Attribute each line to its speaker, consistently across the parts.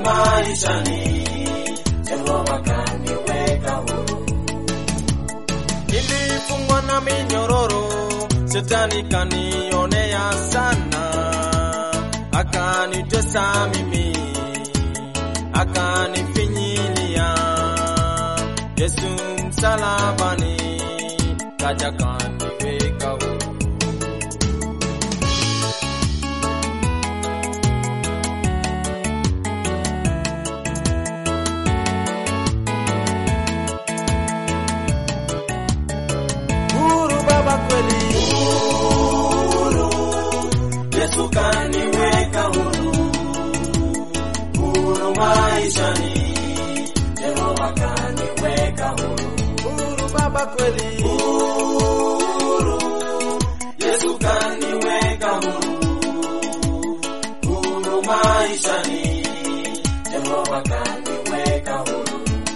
Speaker 1: maishani, Jehova kaniweka huru.
Speaker 2: Nilifungwa na minyororo, shetani kanionea sana, akanitesa mimi, akanifinyilia. Yesu msalabani kaja kaniweka huru. Huru Baba kweli,
Speaker 1: Yesu kaniweka huru, huru maishani, Jehova kaniweka huru,
Speaker 2: huru Baba kweli,
Speaker 1: Yesu kaniweka huru, huru maishani, Jehova kaniweka huru.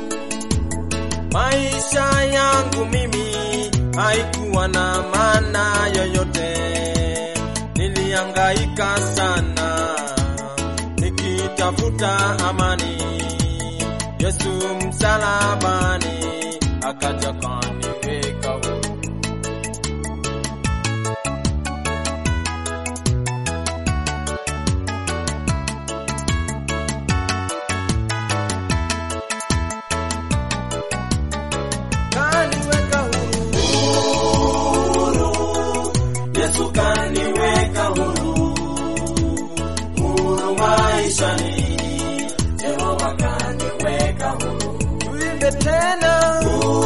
Speaker 2: maisha yangu mimi haikuwa na maana yoyote, nilihangaika sana nikitafuta amani. Yesu msalabani akaja kaniweka huru. kaniweka huru.
Speaker 1: Yesu kaniweka huru, huru maishani, Jehova kaniweka huru,
Speaker 2: Tuimbe tena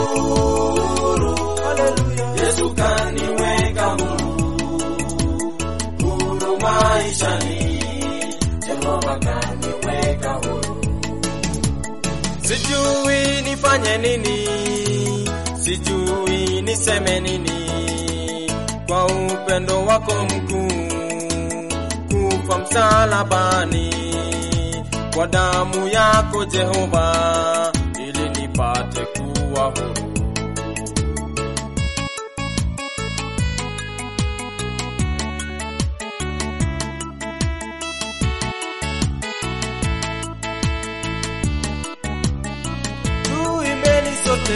Speaker 2: haleluya.
Speaker 1: Yesu kaniweka huru, huru maishani, Jehova kaniweka huru.
Speaker 2: Sijui nifanye nini, sijui niseme nini kwa upendo wako mkuu, kufa msalabani kwa damu yako Jehova, ili nipate kuwa huru. Tuimbeni sote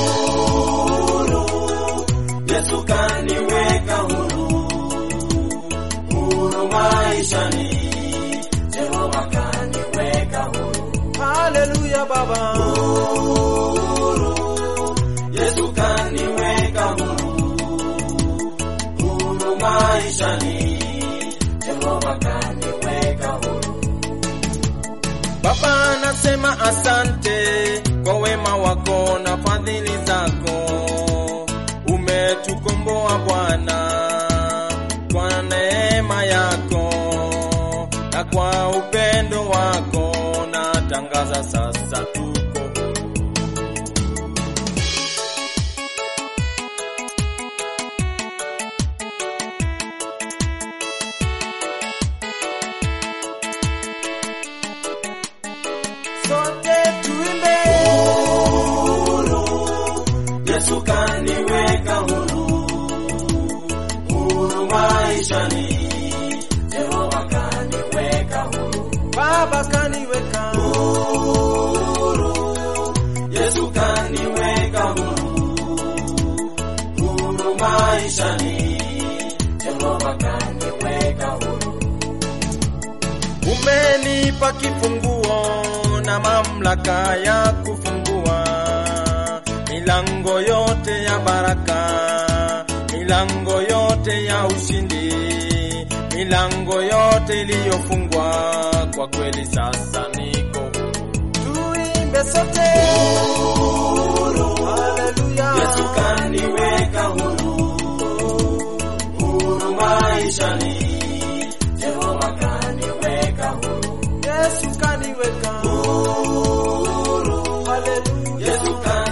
Speaker 1: Yesu kaniweka huru, huru maishani, Jehova kaniweka huru,
Speaker 2: haleluya Baba.
Speaker 1: Yesu kaniweka huru, huru maishani, Jehova kaniweka huru.
Speaker 2: Baba, nasema asante kwa wema wako na fadhili zako. Umetukomboa Bwana kwa neema yako na kwa upendo wako, natangaza sasa tuko huru. Sote tuimbe
Speaker 1: Yesu kaniweka huru, huru maishani, Jehova kaniweka huru,
Speaker 2: Baba kaniweka
Speaker 1: huru, Yesu kaniweka huru, huru maishani, Jehova kaniweka huru.
Speaker 2: Umenipa kifunguo na mamlaka ya kufungua milango yote ya baraka, milango yote ya ushindi, milango yote iliyofungwa. Kwa kweli sasa niko huru. Tuimbe sote haleluya.
Speaker 1: Yesu kaniweka huru, huru maishani, Jehova kaniweka huru,
Speaker 2: Yesu kaniweka
Speaker 1: huru,
Speaker 2: haleluya.
Speaker 1: Yesu kaniweka